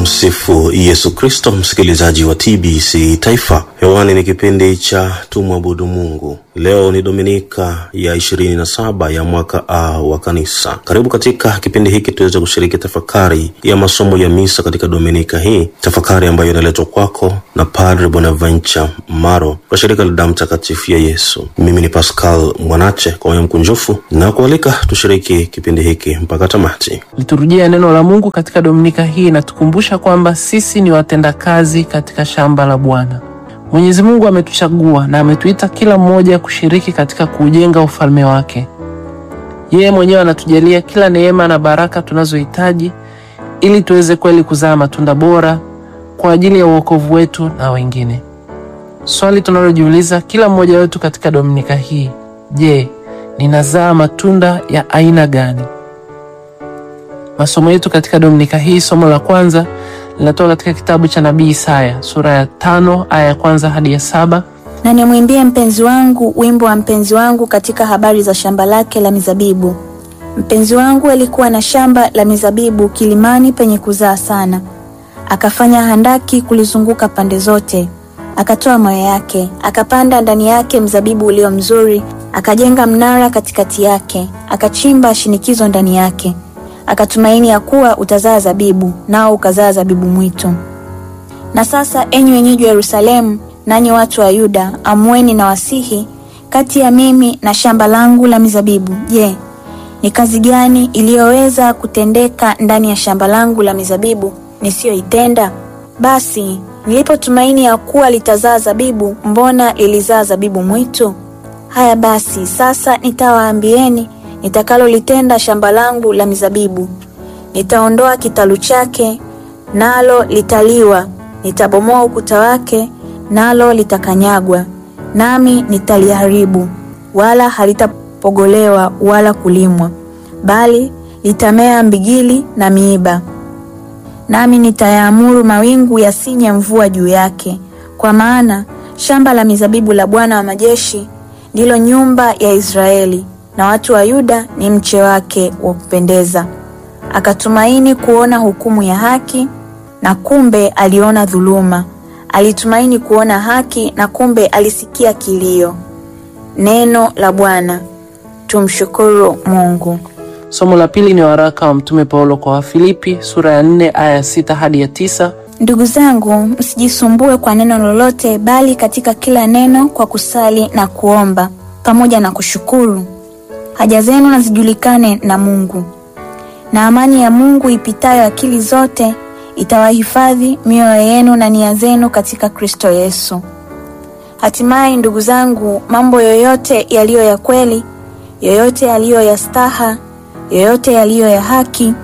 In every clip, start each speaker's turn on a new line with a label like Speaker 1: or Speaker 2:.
Speaker 1: Tumsifu Yesu Kristo, msikilizaji wa TBC Taifa. Hewani ni kipindi cha Tumwabudu Mungu. Leo ni Dominika ya ishirini na saba ya mwaka A wa Kanisa. Karibu katika kipindi hiki tuweze kushiriki tafakari ya masomo ya misa katika Dominika hii, tafakari ambayo inaletwa kwako na Padre Bonaventure Maro kwa shirika la damu mtakatifu ya Yesu. Mimi ni Pascal Mwanache kwa moyo mkunjufu na kualika tushiriki kipindi hiki mpaka tamati.
Speaker 2: Liturujia ya neno la Mungu katika Dominika hii inatukumbusha kwamba sisi ni watendakazi katika shamba la Bwana. Mwenyezi Mungu ametuchagua na ametuita kila mmoja kushiriki katika kuujenga ufalme wake. Yeye mwenyewe anatujalia kila neema na baraka tunazohitaji ili tuweze kweli kuzaa matunda bora kwa ajili ya uokovu wetu na wengine. Swali tunalojiuliza kila mmoja wetu katika Dominika hii, je, ninazaa matunda ya aina gani? Masomo yetu katika Dominika hii, somo la kwanza linatoka katika kitabu cha nabii Isaya sura ya tano aya ya kwanza hadi ya saba.
Speaker 3: Na nimwimbie mpenzi wangu wimbo wa mpenzi wangu katika habari za shamba lake la mizabibu. Mpenzi wangu alikuwa na shamba la mizabibu kilimani penye kuzaa sana, akafanya handaki kulizunguka pande zote, akatoa mawe yake, akapanda ndani yake mzabibu ulio mzuri, akajenga mnara katikati yake, akachimba shinikizo ndani yake akatumaini ya kuwa utazaa zabibu, nao ukazaa zabibu mwitu. Na sasa, enyi wenyeji wa Yerusalemu, nanyi watu wa Yuda, amueni na wasihi kati ya mimi na shamba langu la mizabibu. Je, ni kazi gani iliyoweza kutendeka ndani ya shamba langu la mizabibu nisiyoitenda? Basi nilipotumaini ya kuwa litazaa zabibu, mbona lilizaa zabibu mwitu? Haya basi, sasa nitawaambieni nitakalolitenda shamba langu la mizabibu. Nitaondoa kitalu chake, nalo litaliwa; nitabomoa ukuta wake, nalo litakanyagwa. Nami nitaliharibu, wala halitapogolewa wala kulimwa, bali litamea mbigili na miiba. Nami nitayaamuru mawingu yasinye mvua juu yake, kwa maana shamba la mizabibu la Bwana wa majeshi ndilo nyumba ya Israeli na watu wa Yuda ni mche wake wa kupendeza. Akatumaini kuona hukumu ya haki, na kumbe aliona dhuluma. Alitumaini kuona haki, na kumbe alisikia kilio. Neno la Bwana. Tumshukuru Mungu.
Speaker 2: Somo la pili ni waraka wa Mtume Paulo kwa Wafilipi sura ya nne aya ya sita hadi ya tisa.
Speaker 3: Ndugu zangu, msijisumbue kwa neno lolote, bali katika kila neno kwa kusali na kuomba pamoja na kushukuru haja zenu na zijulikane na Mungu, na amani ya Mungu ipitayo akili zote itawahifadhi mioyo yenu na nia zenu katika Kristo Yesu. Hatimaye, ndugu zangu, mambo yoyote yaliyo ya kweli, yoyote yaliyo ya staha, yoyote yaliyo ya haki,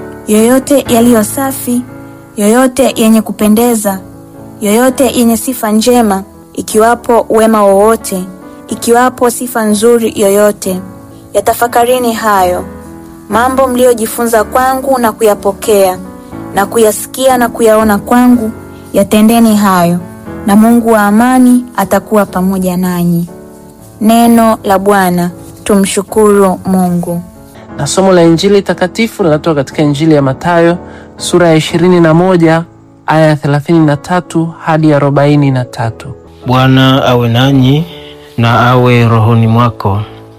Speaker 3: yoyote yaliyo safi, yoyote yenye kupendeza, yoyote yenye sifa njema, ikiwapo wema wowote, ikiwapo sifa nzuri yoyote Yatafakarini hayo mambo mliyojifunza kwangu na kuyapokea na kuyasikia na kuyaona kwangu, yatendeni hayo, na Mungu wa amani atakuwa pamoja nanyi. Neno la Bwana. Tumshukuru Mungu.
Speaker 2: Na somo la Injili takatifu linatoka katika Injili ya Mathayo sura ya ishirini na moja aya ya thelathini na tatu hadi arobaini na tatu.
Speaker 4: Bwana awe nanyi na awe rohoni mwako.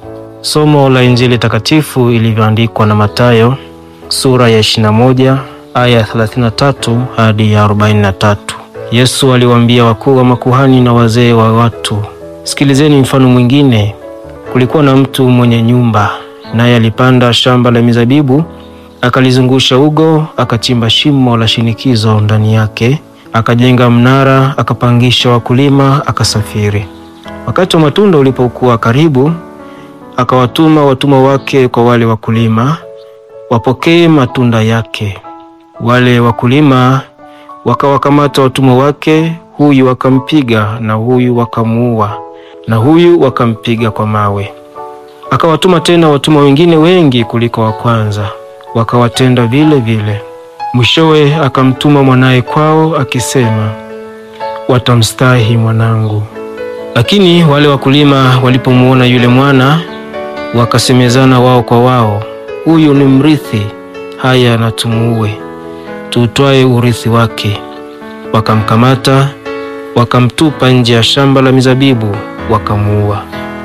Speaker 4: Somo la Injili takatifu ilivyoandikwa na Mathayo sura ya 21 aya ya 33 hadi ya 43. Yesu aliwaambia wakuu wa makuhani na wazee wa watu, sikilizeni mfano mwingine. Kulikuwa na mtu mwenye nyumba, naye alipanda shamba la mizabibu, akalizungusha ugo, akachimba shimo la shinikizo ndani yake, akajenga mnara, akapangisha wakulima, akasafiri. Wakati wa matunda ulipokuwa karibu akawatuma watumwa wake kwa wale wakulima wapokee matunda yake. Wale wakulima wakawakamata watumwa wake, huyu wakampiga na huyu wakamuua na huyu wakampiga kwa mawe. Akawatuma tena watumwa wengine wengi kuliko wa kwanza, wakawatenda vile vile. Mwishowe akamtuma mwanaye kwao akisema, watamstahi mwanangu. Lakini wale wakulima walipomuona yule mwana wakasemezana wao kwa wao, huyu ni mrithi, haya na tumuue, tuutwae urithi wake. Wakamkamata, wakamtupa nje ya shamba la mizabibu, wakamuua.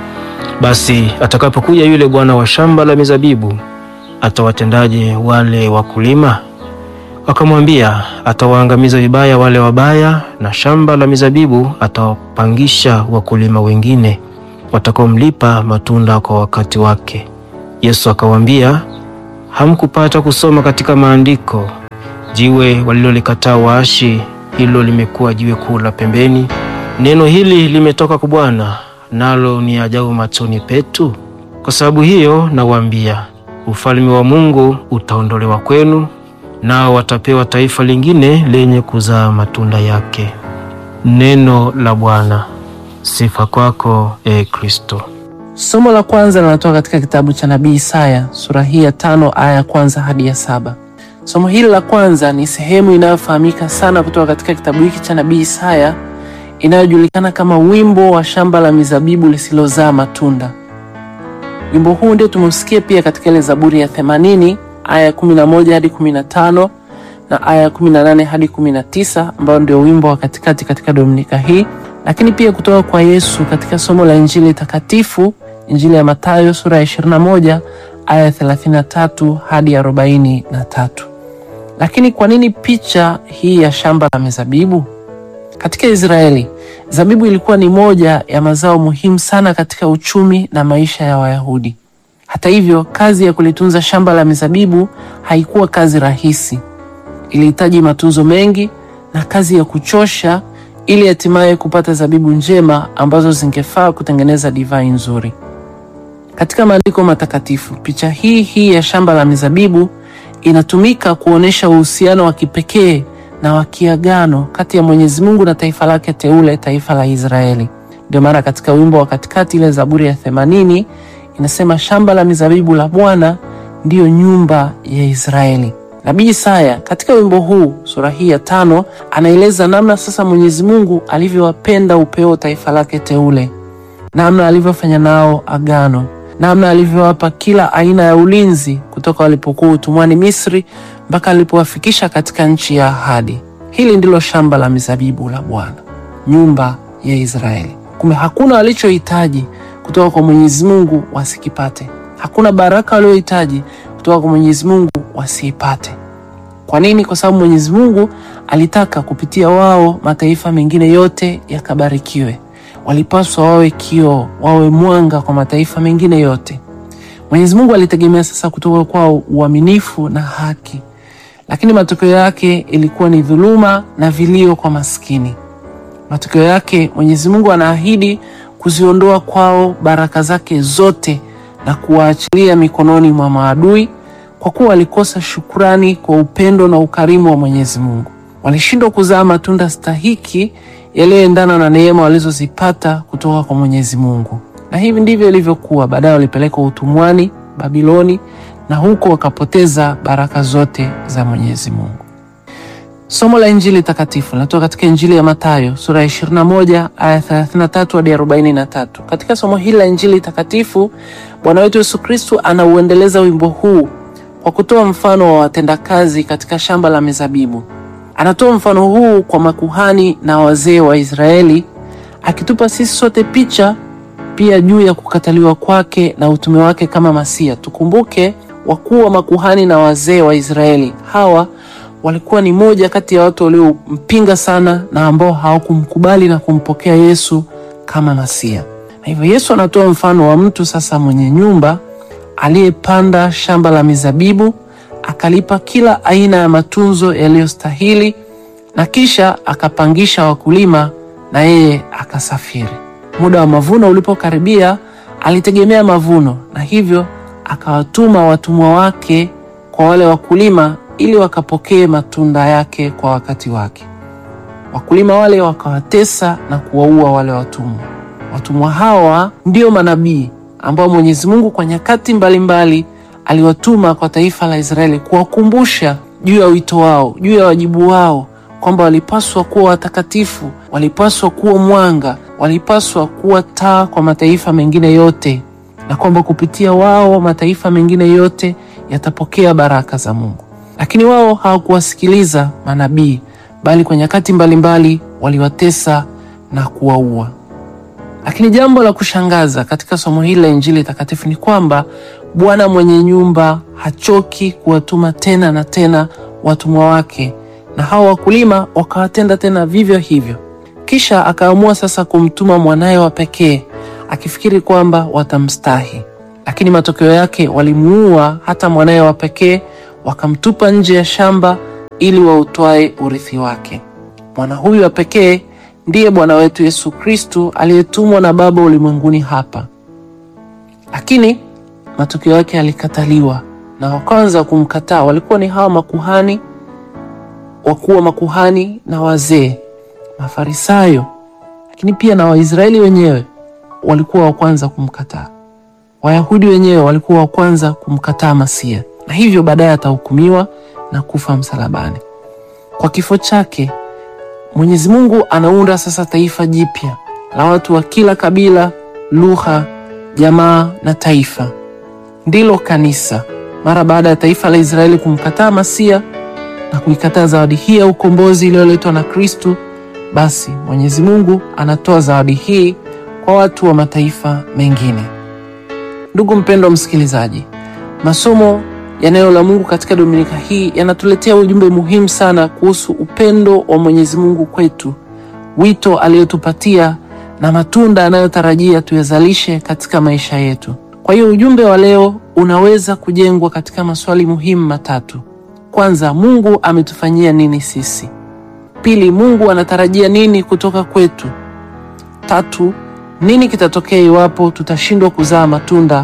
Speaker 4: Basi atakapokuja yule bwana wa shamba la mizabibu, atawatendaje wale wakulima? Wakamwambia, atawaangamiza vibaya wale wabaya, na shamba la mizabibu atawapangisha wakulima wengine watakaomlipa matunda kwa wakati wake. Yesu akawaambia, hamkupata kusoma katika maandiko, jiwe walilolikataa waashi, hilo limekuwa jiwe kuu la pembeni. Neno hili limetoka kwa Bwana, nalo ni ajabu machoni petu. Kwa sababu hiyo nawaambia, ufalme wa Mungu utaondolewa kwenu, nao watapewa taifa lingine lenye kuzaa matunda yake. Neno la Bwana. Sifa kwako e Kristo.
Speaker 2: Somo la kwanza linatoka katika kitabu cha nabii Isaya sura hii ya tano aya ya kwanza hadi ya saba. Somo hili la kwanza ni sehemu inayofahamika sana kutoka katika kitabu hiki cha nabii Isaya inayojulikana kama wimbo wa shamba la mizabibu lisilozaa matunda. Wimbo huu ndio tumeusikia pia katika ile Zaburi ya 80 aya ya 11 hadi 15 na aya ya 18 hadi 19 ambayo ndio wimbo wa katikati katika Dominika hii lakini pia kutoka kwa Yesu katika somo la Injili takatifu, Injili ya Mathayo sura ya 21 aya ya 33 hadi 43. Lakini kwa nini picha hii ya shamba la mizabibu? Katika Israeli, zabibu ilikuwa ni moja ya mazao muhimu sana katika uchumi na maisha ya Wayahudi. Hata hivyo, kazi ya kulitunza shamba la mizabibu haikuwa kazi rahisi. Ilihitaji matunzo mengi na kazi ya kuchosha ili hatimaye kupata zabibu njema ambazo zingefaa kutengeneza divai nzuri. Katika maandiko matakatifu, picha hii hii ya shamba la mizabibu inatumika kuonyesha uhusiano wa kipekee na wa kiagano kati ya Mwenyezi Mungu na taifa lake teule, taifa la Israeli. Ndio maana katika wimbo wa katikati, ile Zaburi ya 80 inasema shamba la mizabibu la Bwana ndiyo nyumba ya Israeli. Nabii Isaya katika wimbo huu sura hii ya tano anaeleza namna sasa Mwenyezi Mungu alivyowapenda upeo taifa lake teule, namna alivyofanya nao agano, namna alivyowapa kila aina ya ulinzi kutoka walipokuwa utumwani Misri mpaka alipowafikisha katika nchi ya ahadi. Hili ndilo shamba la mizabibu la Bwana, nyumba ya Israeli. Kumbe hakuna walichohitaji kutoka kwa Mwenyezi Mungu wasikipate, hakuna baraka waliohitaji kutoka kwa Mwenyezi Mungu wasiipate. Kwa nini? Kwa sababu Mwenyezi Mungu alitaka kupitia wao mataifa mengine yote yakabarikiwe. Walipaswa wawe kioo, wawe mwanga kwa mataifa mengine yote. Mwenyezi Mungu alitegemea sasa kutoka kwao uaminifu na haki, lakini matokeo yake ilikuwa ni dhuluma na vilio kwa maskini. Matokeo yake Mwenyezi Mungu anaahidi kuziondoa kwao baraka zake zote na kuwaachilia mikononi mwa maadui kwa kuwa walikosa shukrani kwa upendo na ukarimu wa Mwenyezi Mungu. Walishindwa kuzaa matunda stahiki yaliyoendana na neema walizozipata kutoka kwa Mwenyezi Mungu, na hivi ndivyo ilivyokuwa. Baadaye walipelekwa utumwani Babiloni, na huko wakapoteza baraka zote za Mwenyezi Mungu. Somo la Injili takatifu linatoka katika Injili ya Mathayo sura ya 21 aya 33 hadi 43. Katika somo hili la Injili takatifu, Bwana wetu Yesu Kristu anauendeleza wimbo huu kwa kutoa mfano wa watendakazi katika shamba la mizabibu. Anatoa mfano huu kwa makuhani na wazee wa Israeli, akitupa sisi sote picha pia juu ya kukataliwa kwake na utume wake kama Masia. Tukumbuke wakuu wa makuhani na wazee wa Israeli hawa walikuwa ni moja kati ya watu waliompinga sana na ambao hawakumkubali na kumpokea Yesu kama Masia. Na hivyo Yesu anatoa mfano wa mtu sasa mwenye nyumba aliyepanda shamba la mizabibu akalipa kila aina ya matunzo yaliyostahili na kisha akapangisha wakulima na yeye akasafiri. Muda wa mavuno ulipokaribia, alitegemea mavuno na hivyo akawatuma watumwa wake kwa wale wakulima ili wakapokee matunda yake kwa wakati wake. Wakulima wale wakawatesa na kuwaua wale watumwa. Watumwa hawa ndio manabii ambao Mwenyezi Mungu kwa nyakati mbalimbali aliwatuma kwa taifa la Israeli kuwakumbusha juu ya wito wao, juu ya wajibu wao, kwamba walipaswa kuwa watakatifu, walipaswa kuwa mwanga, walipaswa kuwa taa kwa mataifa mengine yote, na kwamba kupitia wao mataifa mengine yote yatapokea baraka za Mungu. lakini wao hawakuwasikiliza manabii, bali kwa nyakati mbalimbali waliwatesa na kuwaua. Lakini jambo la kushangaza katika somo hili la Injili takatifu ni kwamba Bwana mwenye nyumba hachoki kuwatuma tena na tena watumwa wake, na hao wakulima wakawatenda tena vivyo hivyo. Kisha akaamua sasa kumtuma mwanaye wa pekee akifikiri kwamba watamstahi, lakini matokeo yake walimuua hata mwanaye wa pekee, wakamtupa nje ya shamba ili wautwae urithi wake. Mwana huyu wa pekee ndiye Bwana wetu Yesu Kristu aliyetumwa na Baba ulimwenguni hapa, lakini matokeo yake alikataliwa, na wa kwanza kumkataa walikuwa ni hawa makuhani, wakuu wa makuhani na wazee, Mafarisayo, lakini pia na Waisraeli wenyewe walikuwa wa kwanza kumkataa. Wayahudi wenyewe walikuwa wa kwanza kumkataa Masia, na hivyo baadaye atahukumiwa na kufa msalabani. Kwa kifo chake Mwenyezi Mungu anaunda sasa taifa jipya la watu wa kila kabila, lugha, jamaa na taifa, ndilo kanisa. Mara baada ya taifa la Israeli kumkataa Masia na kuikataa zawadi hii ya ukombozi iliyoletwa na Kristu, basi Mwenyezi Mungu anatoa zawadi hii kwa watu wa mataifa mengine. Ndugu mpendwa msikilizaji, masomo ya neno la Mungu katika Dominika hii yanatuletea ujumbe muhimu sana kuhusu upendo wa Mwenyezi Mungu kwetu, wito aliyotupatia na matunda anayotarajia tuyazalishe katika maisha yetu. Kwa hiyo ujumbe wa leo unaweza kujengwa katika maswali muhimu matatu. Kwanza, Mungu ametufanyia nini sisi? Pili, Mungu anatarajia nini kutoka kwetu? Tatu, nini kitatokea iwapo tutashindwa kuzaa matunda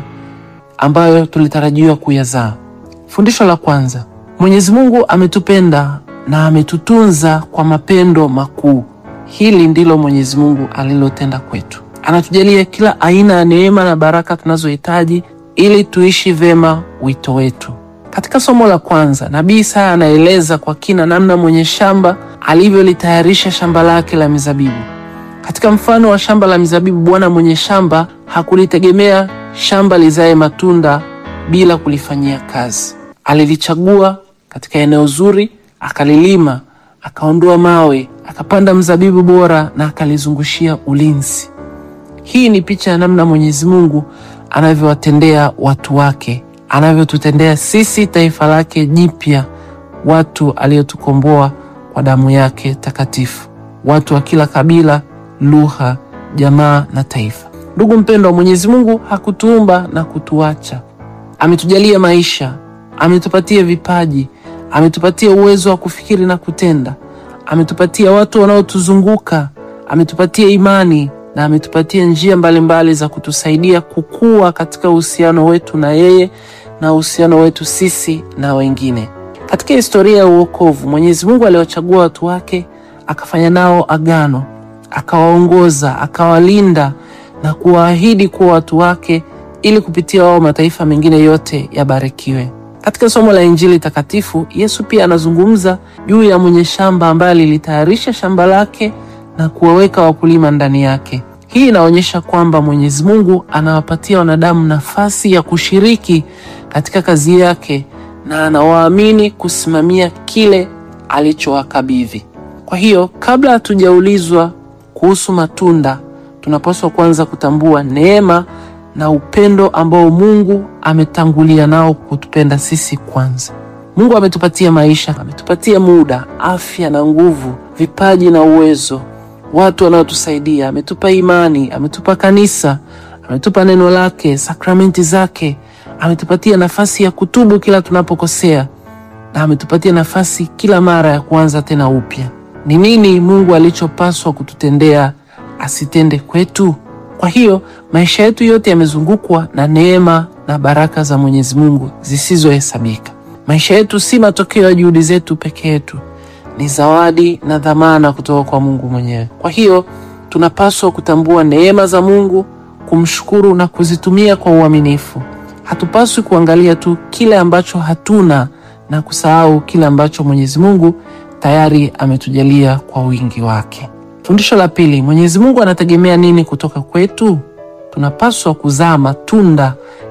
Speaker 2: ambayo tulitarajiwa kuyazaa? Fundisho la kwanza, Mwenyezi Mungu ametupenda na ametutunza kwa mapendo makuu. Hili ndilo Mwenyezi Mungu alilotenda kwetu. Anatujalia kila aina ya neema na baraka tunazohitaji ili tuishi vema wito wetu. Katika somo la kwanza, Nabii Isaya anaeleza kwa kina namna mwenye shamba alivyolitayarisha shamba lake la mizabibu. Katika mfano wa shamba la mizabibu, bwana mwenye shamba hakulitegemea shamba lizae matunda bila kulifanyia kazi. Alilichagua katika eneo zuri, akalilima, akaondoa mawe, akapanda mzabibu bora na akalizungushia ulinzi. Hii ni picha ya namna Mwenyezi Mungu anavyowatendea watu wake, anavyotutendea sisi taifa lake jipya, watu aliyotukomboa kwa damu yake takatifu, watu wa kila kabila, lugha, jamaa na taifa. Ndugu mpendwa, Mwenyezi Mungu hakutuumba na kutuacha. Ametujalia maisha, ametupatia vipaji, ametupatia uwezo wa kufikiri na kutenda, ametupatia watu wanaotuzunguka, ametupatia imani na ametupatia njia mbalimbali mbali za kutusaidia kukua katika uhusiano wetu na yeye na uhusiano wetu sisi na wengine. Katika historia ya uokovu, Mwenyezi Mungu aliwachagua watu wake, akafanya nao agano, akawaongoza, akawalinda na kuwaahidi kuwa watu wake ili kupitia wao mataifa mengine yote yabarikiwe. Katika somo la Injili takatifu, Yesu pia anazungumza juu ya mwenye shamba ambaye alilitayarisha shamba lake na kuwaweka wakulima ndani yake. Hii inaonyesha kwamba Mwenyezi Mungu anawapatia wanadamu nafasi ya kushiriki katika kazi yake na anawaamini kusimamia kile alichowakabidhi. Kwa hiyo, kabla hatujaulizwa kuhusu matunda, tunapaswa kwanza kutambua neema na upendo ambao Mungu ametangulia nao kutupenda sisi kwanza. Mungu ametupatia maisha, ametupatia muda, afya na nguvu, vipaji na uwezo, watu wanaotusaidia, ametupa imani, ametupa kanisa, ametupa neno lake, sakramenti zake, ametupatia nafasi ya kutubu kila tunapokosea, na ametupatia nafasi kila mara ya kuanza tena upya. Ni nini Mungu alichopaswa kututendea asitende kwetu? Kwa hiyo maisha yetu yote yamezungukwa na neema na baraka za Mwenyezi Mungu zisizohesabika. Maisha yetu si matokeo ya juhudi zetu peke yetu, ni zawadi na dhamana kutoka kwa Mungu mwenyewe. Kwa hiyo tunapaswa kutambua neema za Mungu, kumshukuru na kuzitumia kwa uaminifu. Hatupaswi kuangalia tu kile ambacho hatuna na kusahau kile ambacho Mwenyezi Mungu tayari ametujalia kwa wingi wake. Fundisho la pili, Mwenyezi Mungu anategemea nini kutoka kwetu? Tunapaswa kuzaa matunda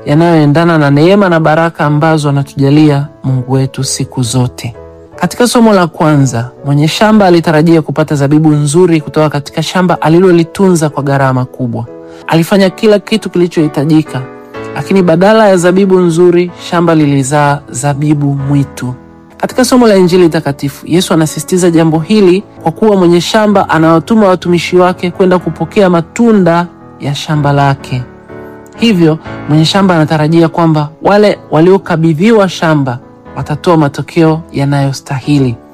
Speaker 2: yanayoendana na neema na baraka ambazo anatujalia Mungu wetu siku zote. Katika somo la kwanza, mwenye shamba alitarajia kupata zabibu nzuri kutoka katika shamba alilolitunza kwa gharama kubwa. Alifanya kila kitu kilichohitajika, lakini badala ya zabibu nzuri, shamba lilizaa zabibu mwitu. Katika somo la Injili takatifu, Yesu anasisitiza jambo hili kwa kuwa mwenye shamba anawatuma watumishi wake kwenda kupokea matunda ya shamba lake. Hivyo mwenye shamba anatarajia kwamba wale waliokabidhiwa shamba watatoa matokeo yanayostahili.